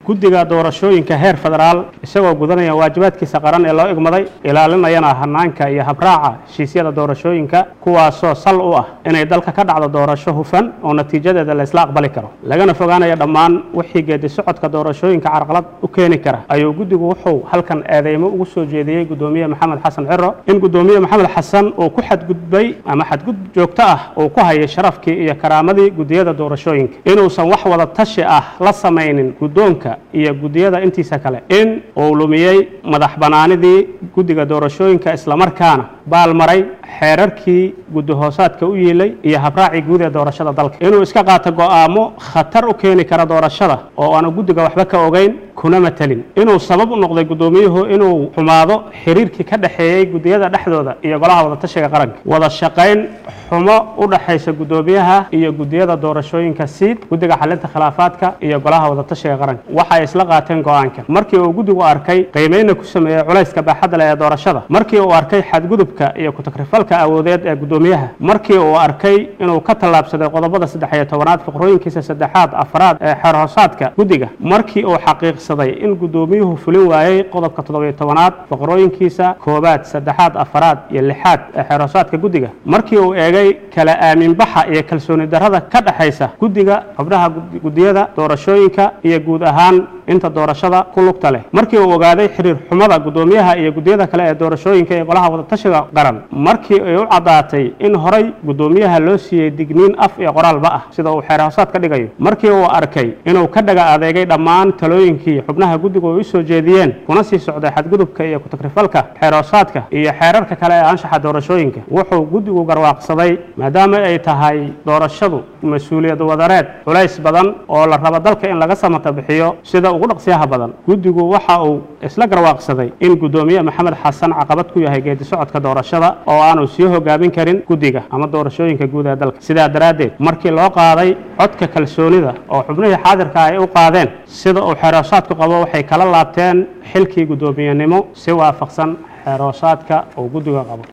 guddiga doorashooyinka heer federaal isagoo gudanaya waajibaadkiisa qaran ee loo igmaday ilaalinayana hanaanka iyo habraaca heshiisyada doorashooyinka kuwaasoo sal u ah inay dalka ka dhacdo doorasho hufan oo natiijadeeda la isla aqbali karo lagana fogaanaya dhammaan wixii geedi socodka doorashooyinka carqalad u keeni kara ayuu guddigu wuxuu halkan eedeymo ugu soo jeediyey guddoomiye maxamed xasan ciro in guddoomiye maxamed xasan uu ku xadgudbay ama xadgudub joogto ah uu ku hayay sharafkii iyo karaamadii guddiyada doorashooyinka inuusan wax wada tashi ah la samaynin guddoonka iyo guddiyada intiisa kale in uu lumiyey madax bannaanidii guddiga doorashooyinka islamarkaana baalmaray xeerarkii guddi hoosaadka u yiilay iyo habraacii guud ee doorashada dalka inuu iska qaato go'aamo khatar u keeni kara doorashada oo aanu guddiga waxba ka ogeyn kuna matelin inuu sabab u noqday guddoomiyuhu inuu xumaado xiriirkii ka dhexeeyey guddiyada dhexdooda iyo golaha wadatashiga qaranka wada shaqayn xumo u dhaxaysa guddoomiyaha iyo guddiyada doorashooyinka siid guddiga xalinta khilaafaadka iyo golaha wadatashiga qaranka waxay isla qaateen go'aankan markii uu guddigu arkay qiimayna ku sameeyey culayska baaxadda leh ee doorashada markii uu arkay xadgudubka iyo ku-takrifalka awoodeed ee guddoomiyaha markii uu arkay inuu ka tallaabsaday qodobada saddex iyo tobanaad fiqrooyinkiisa saddexaad afraad ee xeer hoosaadka guddiga markii uu xaqiiqsaday in guddoomiyuhu fulin waayey qodobka toddobiyo tobanaad fiqrooyinkiisa koobaad saddexaad afraad iyo lixaad ee xeer hoosaadka guddiga markii uu eegay kala aaminbaxa iyo kalsooni darrada ka dhexaysa guddiga xubnaha guddiyada doorashooyinka iyo guud ahaan inta doorashada ku lugta leh markii uu ogaaday xiriir xumada guddoomiyaha iyo guddiyada kale ee doorashooyinka ee golaha wadatashiga qaran markii ay u caddaatay in horay guddoomiyaha loo siiyey digniin af iyo qoraalba ah sida uu xeer hoosaad ka dhigayo markii uu arkay inuu ka dhaga adeegay dhammaan talooyinkii xubnaha guddigu ay u soo jeediyeen kuna sii socday xadgudubka iyo ku-takrifalka xeer hoosaadka iyo xeerarka kale ee anshaxa doorashooyinka wuxuu guddigu garwaaqsaday maadaama ay tahay doorashadu mas-uuliyad wadareed culays badan oo la rabo dalka in laga samata bixiyo sida ugu dhaqsiyaha badan guddigu waxa uu isla garwaaqsaday in guddoomiye maxamed xasan caqabad ku yahay geedi socodka doorashada oo aanu sii hogaamin karin guddiga ama doorashooyinka guud ee dalka sidaa daraaddeed markii loo qaaday codka kalsoonida oo xubnihii xaadirka ay u qaadeen sida uu xeerhoosaadku qabo waxay kala laabteen xilkii guddoomiyenimo si waafaqsan xeerhoosaadka uu guddiga qabo